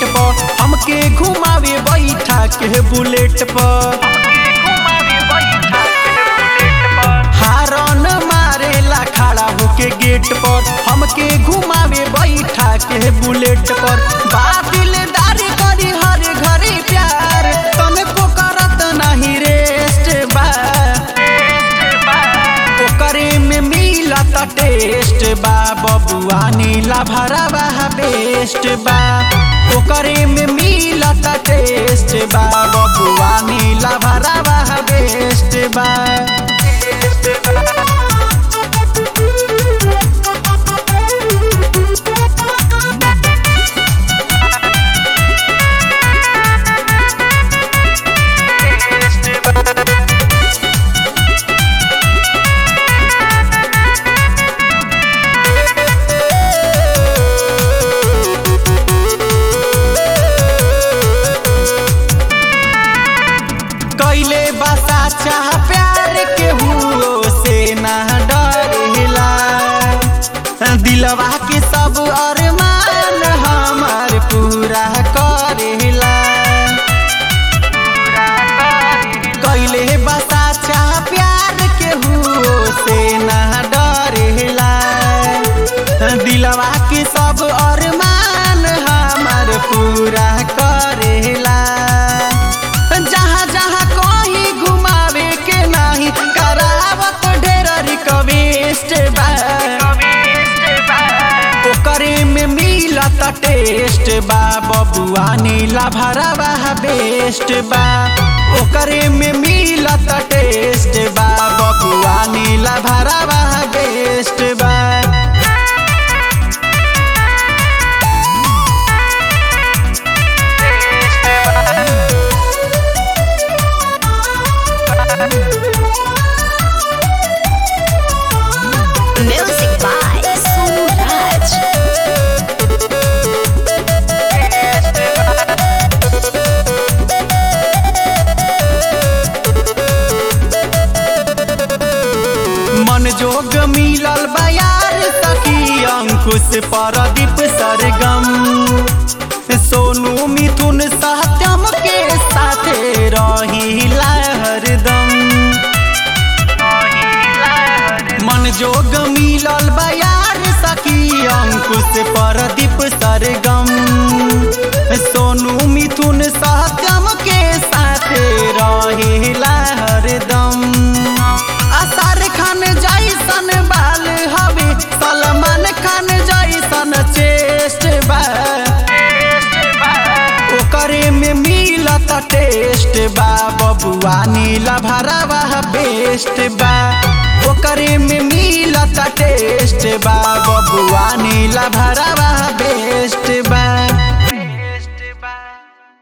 पर हमके घुमावे बैठा के बुलेट पर हारन मारेला खड़ा होके गेट पर हमके घुमावे बैठा के बुलेट पर बादिलदारी करी हर घरे प्यार तनको करत नहीं रेस्ट बा ओकरे में मिलत टेस्ट बा बबुआ नीला भरवा बेस्ट बा ओकरे में मिलत टेस्ट बा बबुआ नीला भरवा बेस्ट बा कैले बसा चाह प्यार के हुओ से ना डरेला दिलवा के सब अरमान हमार पूरा करेला कैले बसा चाह प्यार के हुओ से ना डरेला दिलवा के सब अरमान हमार पूरा करेला जहाँ जहाँ कहीं घुमावे के नाही करावत ढेर रिक्वेस्ट बा ओकरे में मिलत टेस्ट बा बबुआ नीला भरवा बेस्ट बा ओकरे में मिलत टेस्ट बा बबुआ नीला भरवा बेस्ट बा Music by Suraj. मन जोग मिलल बयार सखी अंकुश परदीप सरगम सोनू मिथुन सत्यम के साथे रही हरदम मन जोग मिलल बयार सखी अंकुश परदीप सरगम सोनू मिथुन सत्यम के साथे रही हरदम असार खान जैसन बाल हवे सलमान खान जैसन चेस्ट बा ओकरे में मिलत टेस्ट बा बबुआ नीला भरवा बेस्ट बा ओकरे में मिलत टेस्ट बा बबुआ नीला भरवा बेस्ट बा